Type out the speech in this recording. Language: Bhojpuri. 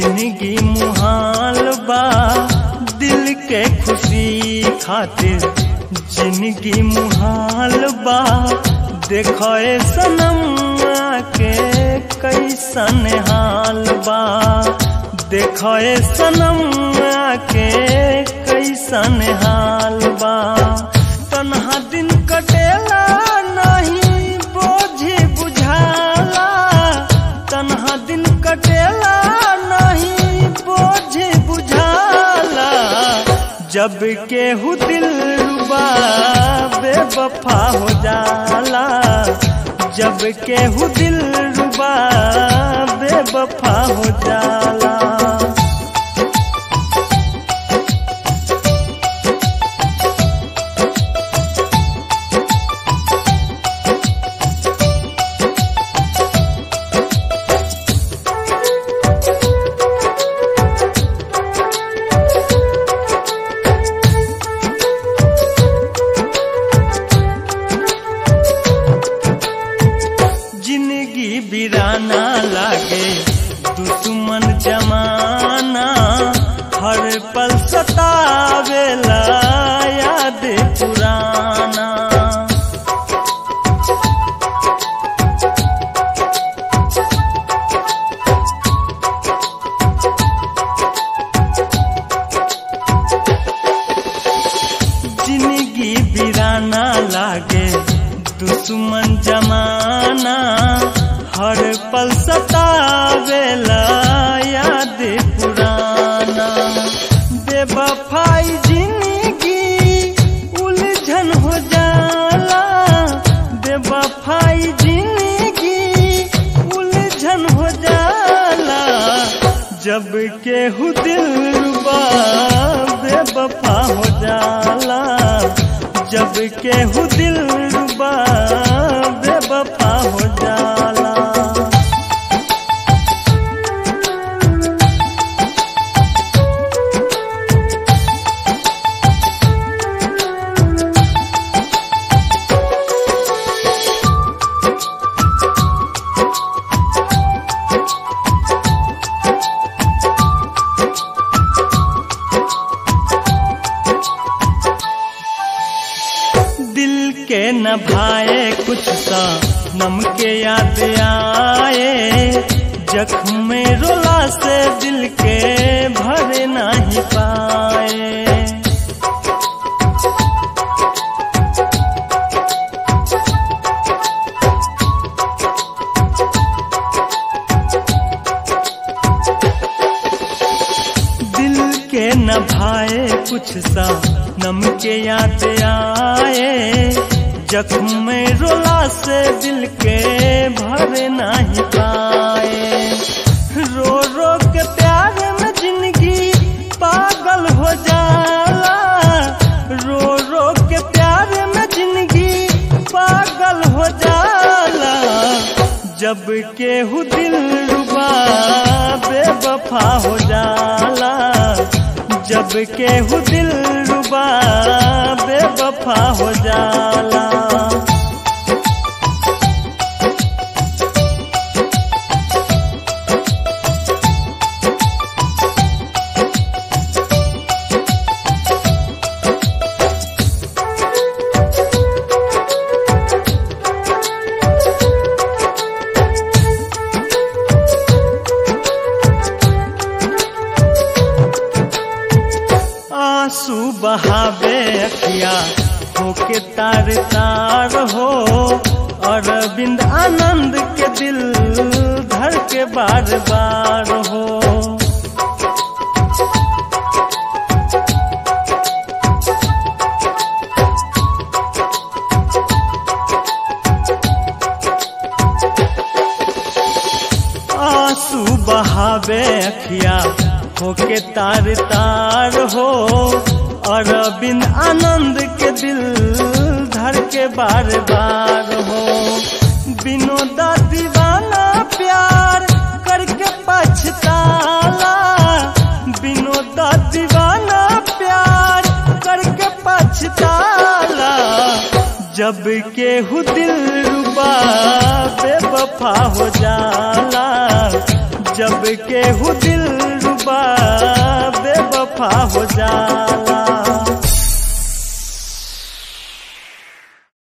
जिंदगी मुहाल बा दिल के खुशी खातिर जिंदगी मुहाल बा देखो ए सनम के कैसन हाल बा देखो ए सनम के कैसन हाल बा तन्हा दिन कटेला नहीं बोझी बुझाला तन्हा दिन कटेला नहीं बोझी बुझाला जब केहू दिल रुबा बेवफा हो जाला जब केहू दिल रुबा बेवफा हो जाला जिंदगी बिराना लागे दुश्मन जमाना हर पल सतावेला याद पुराना जिंदगी बिराना लागे दुश्मन जमाना हर पल सतावेला याद पुराना बेवफाई जिंदगी उलझन हो जाला बेवफाई जिंदगी उलझन हो जाला जब केहू दिल रुबा बेवफा हो जाला जब केहू दिल रुबा बेवफा हो जाला दिल के न भाए कुछ सा नम के याद आए जख्म में रोला से दिल के भरे नहीं पाए दिल के न भाए कुछ सा नम के याद आए जख्म में रोला से दिल के भरे नहीं पाए रो रो के प्यार में जिंदगी पागल हो जाला रो रो के प्यार में जिंदगी पागल हो जाला जब केहू दिल रुबा बेवफा हो जाला जब केहू दिल रुबा बेवफा हो जाला आंसू बहावे अखिया होके तार तार हो अरविंद आनंद के दिल धर के बार बार हो आंसू बहावे अखिया होके तार तार हो अरविंद आनंद के दिल धर के बार बार हो विनोदा दीवाना प्यार करके पछताला विनोदा दीवाना प्यार करके पछताला जब केहू दिल रुबा बेवफा हो जाला जब केहू दिल बा बेवफा हो जाला